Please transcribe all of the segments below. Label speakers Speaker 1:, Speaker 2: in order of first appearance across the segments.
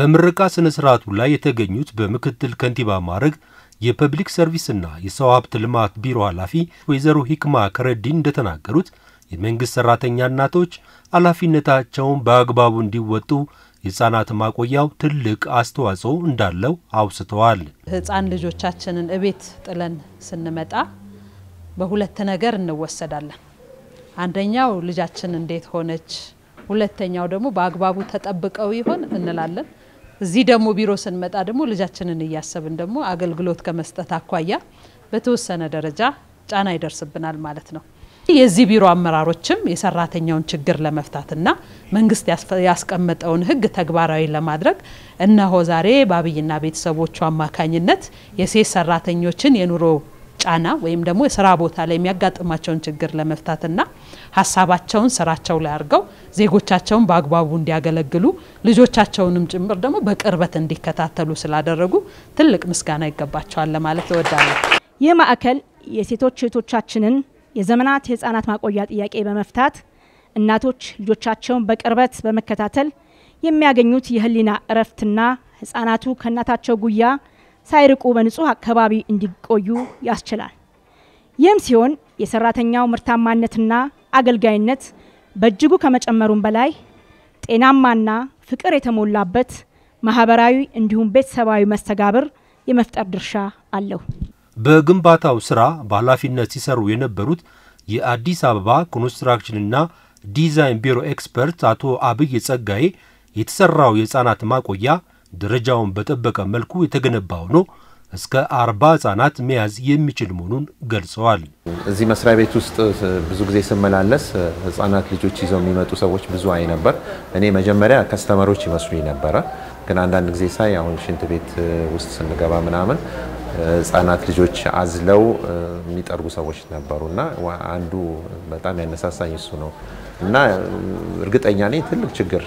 Speaker 1: በምረቃ ስነ ስርዓቱ ላይ የተገኙት በምክትል ከንቲባ ማዕረግ የፐብሊክ ሰርቪስና የሰው ሀብት ልማት ቢሮ ኃላፊ ወይዘሮ ሂክማ ከረዲን እንደተናገሩት የመንግሥት ሠራተኛ እናቶች ኃላፊነታቸውን በአግባቡ እንዲወጡ የሕፃናት ማቆያው ትልቅ አስተዋጽኦ እንዳለው አውስተዋል።
Speaker 2: ሕፃን ልጆቻችንን እቤት ጥለን ስንመጣ በሁለት ነገር እንወሰዳለን። አንደኛው ልጃችን እንዴት ሆነች፣ ሁለተኛው ደግሞ በአግባቡ ተጠብቀው ይሆን እንላለን። እዚህ ደግሞ ቢሮ ስንመጣ ደግሞ ልጃችንን እያሰብን ደግሞ አገልግሎት ከመስጠት አኳያ በተወሰነ ደረጃ ጫና ይደርስብናል ማለት ነው። የዚህ ቢሮ አመራሮችም የሰራተኛውን ችግር ለመፍታትና መንግስት ያስቀመጠውን ሕግ ተግባራዊ ለማድረግ እነሆ ዛሬ በአብይና ቤተሰቦቹ አማካኝነት የሴት ሰራተኞችን የኑሮ ጫና ወይም ደግሞ የስራ ቦታ ላይ የሚያጋጥማቸውን ችግር ለመፍታትና ሀሳባቸውን ስራቸው ላይ አድርገው ዜጎቻቸውን በአግባቡ እንዲያገለግሉ ልጆቻቸውንም ጭምር ደግሞ በቅርበት እንዲከታተሉ ስላደረጉ ትልቅ ምስጋና ይገባቸዋል ለማለት እወዳለሁ።
Speaker 3: ይህ ማዕከል የሴቶች እህቶቻችንን የዘመናት የህፃናት ማቆያ ጥያቄ በመፍታት እናቶች ልጆቻቸውን በቅርበት በመከታተል የሚያገኙት የህሊና እረፍትና ህፃናቱ ከእናታቸው ጉያ ሳይርቁ በንጹህ አካባቢ እንዲቆዩ ያስችላል። ይህም ሲሆን የሰራተኛው ምርታማነትና አገልጋይነት በእጅጉ ከመጨመሩም በላይ ጤናማና ፍቅር የተሞላበት ማህበራዊ እንዲሁም ቤተሰባዊ መስተጋብር የመፍጠር ድርሻ አለው።
Speaker 1: በግንባታው ስራ በኃላፊነት ሲሰሩ የነበሩት የአዲስ አበባ ኮንስትራክሽንና ዲዛይን ቢሮ ኤክስፐርት አቶ አብይ ጸጋዬ የተሰራው የህፃናት ማቆያ ደረጃውን በጠበቀ መልኩ የተገነባ ሆኖ እስከ አርባ ህጻናት መያዝ የሚችል መሆኑን ገልጸዋል።
Speaker 4: እዚህ መስሪያ ቤት ውስጥ ብዙ ጊዜ ስመላለስ ህጻናት ልጆች ይዘው የሚመጡ ሰዎች ብዙ አይ ነበር። እኔ መጀመሪያ ከስተመሮች ይመስሉኝ ነበረ። ግን አንዳንድ ጊዜ ሳይ አሁን ሽንት ቤት ውስጥ ስንገባ ምናምን ህጻናት ልጆች አዝለው የሚጠርጉ ሰዎች ነበሩ እና አንዱ በጣም ያነሳሳኝ እሱ ነው እና እርግጠኛ ነኝ ትልቅ ችግር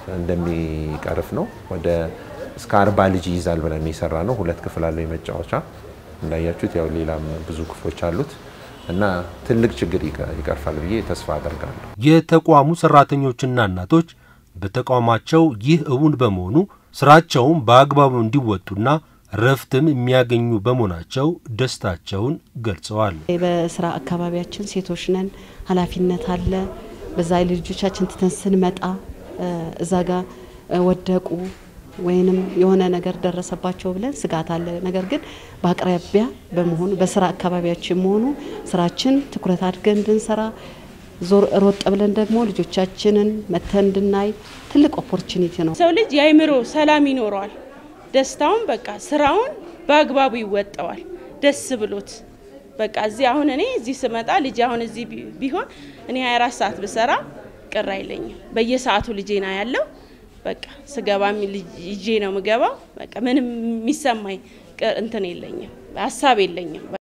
Speaker 4: እንደሚቀርፍ ነው። ወደ እስከ አርባ ልጅ ይይዛል ብለን የሰራ ነው። ሁለት ክፍል አለው የመጫወቻ እንዳያችሁት፣ ያው ሌላም ብዙ ክፍሎች አሉት እና ትልቅ ችግር ይቀርፋል ብዬ ተስፋ አደርጋለሁ።
Speaker 1: የተቋሙ ሰራተኞችና እናቶች በተቋማቸው ይህ እውን በመሆኑ ስራቸውን በአግባቡ እንዲወጡና ረፍትም የሚያገኙ በመሆናቸው ደስታቸውን ገልጸዋል።
Speaker 5: በስራ አካባቢያችን ሴቶች ነን፣ ኃላፊነት አለ። በዛ ልጆቻችን ትተን ስንመጣ እዛ ጋር ወደቁ ወይንም የሆነ ነገር ደረሰባቸው ብለን ስጋት አለ። ነገር ግን በአቅራቢያ በመሆኑ በስራ አካባቢያችን መሆኑ ስራችን ትኩረት አድርገን እንድንሰራ ዞር ሮጥ ብለን ደግሞ ልጆቻችንን መተን እንድናይ ትልቅ ኦፖርቹኒቲ ነው።
Speaker 6: ሰው ልጅ የአይምሮ ሰላም ይኖረዋል። ደስታውን በቃ ስራውን በአግባቡ ይወጣዋል። ደስ ብሎት በቃ እዚህ አሁን እኔ እዚህ ስመጣ ልጅ አሁን እዚህ ቢሆን እኔ 24 ሰዓት ብሰራ ቅር አይለኝም። በየሰዓቱ ልጄና ያለው በቃ ስገባም ይዤ ነው ምገባው። በቃ ምንም የሚሰማኝ እንትን የለኝም፣ ሀሳብ የለኝም።